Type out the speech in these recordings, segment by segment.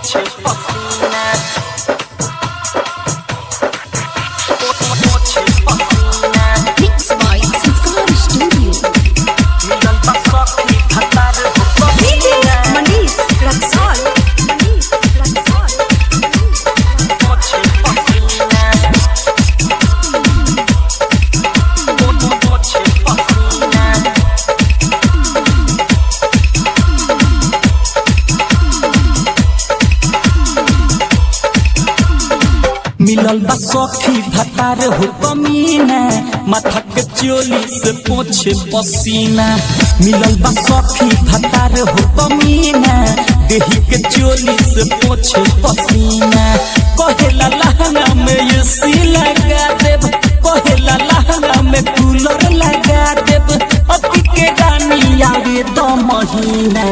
पोछे पसीना पोछे पसीना Mixed by Sanskar Studio. मिलल बा सखी खतार हो DJ पसीना Manish Raksol. Manish Raksol. पोछे पसीना पोछे पसीना मिलल बा सखी भतार हो कमीना माथा के चोली से पोछे पसीना मिलल बा सखी भतार हो कमीना देही के चोली से पोछे पसीना कहेला लहंगा में एसी लगा देब कहेला लहंगा में कूलर लगा देब अभी के गानी आवे तो महीना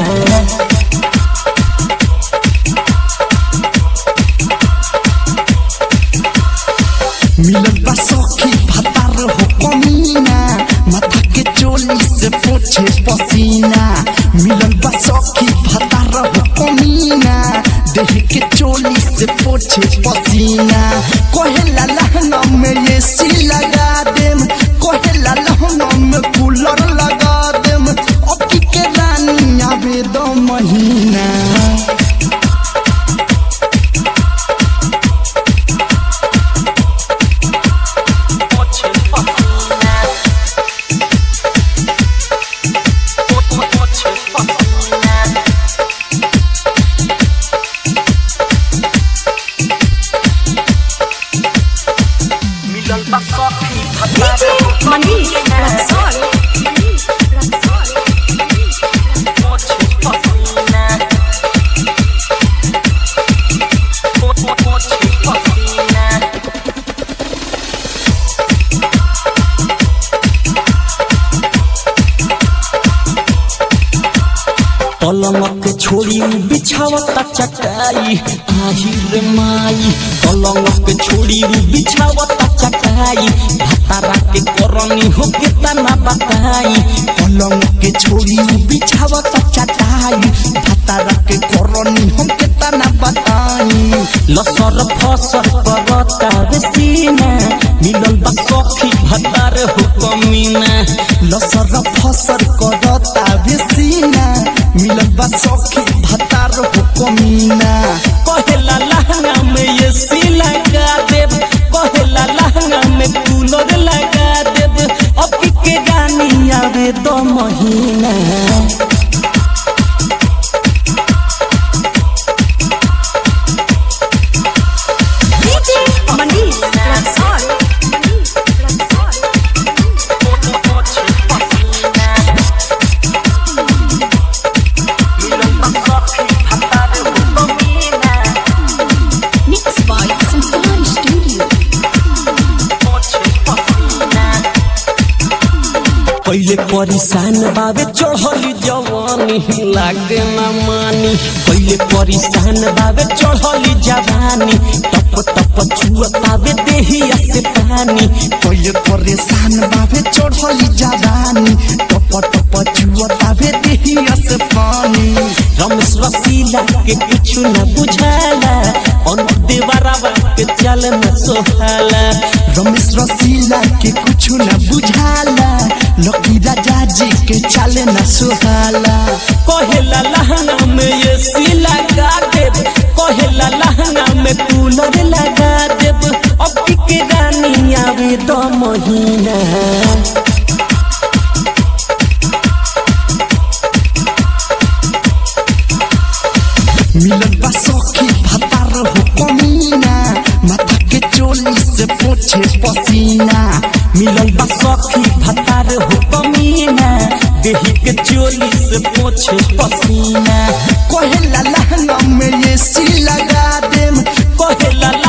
मिलल बा सखी भतार हो कमीना माथा के चोली से पोछे पसीना मिलल बा सखी भतार हो कमीना देह के चोली से पोछे पसीना कहेला लहंगा में एसी लगा देम कहेला लहंगा में कूलर लगा देम अब के रानी आवे दो महीना पोछे पसीना पोछे पसीना मिलल बा सखी भतार DJ हो Manish कमीना Raksol. Manish Raksol. पोछे पसीना पोछे पसीना पलंग के छोड़ी बिछावता चटाई आही रे माई पलंग के छोड़ी बिछावता चटाई भतारा के करनी हो के तना बताई पलंग के छोड़ी बिछावत चटाई भतारा के करनी हम के तना बताई लसर फसर करता रे सीना मिलल बा सखी भतार हो कमीना लसर फसर करता बेसीना मिलल बा सखी भतार हो कमीना कहेला लहंगा में एसी लगा देब कहेला लहंगा में कूलर लगा देब अब के गानी आवे दो महीना DJ Manish Raksol. Manish Raksol. Mixed by Sanskar Studio. पहिले परेशान बाबे चढ़ली जवानी लागे न मानी पहिले परेशान बाबे चढ़ली जवानी टप टप छुअतावे देहिया से पानी पहिले परेशान बाबे चढ़ली जादानी टप टप चुअतावे देहिया से पानी रमेश रसीला के कुछ न बुझाला अनु देवरावा के चल न सोहाला रमेश रसीला के कुछ न बुझाला लकी राजा जी के चाले न सुहाला कहेला लहंगा में एसी लगा देब कहेला लहंगा में कूलर लगा देब अब के रानी आवे दो महीना मिलल बा सखी भतार हो कमीना माथा के चोली से पोछे पसीना मिलल बा सखी भतार हो कमीना देही के चोली से पोछे पसीना कहेला लहंगा में एसी लगा देम कहेला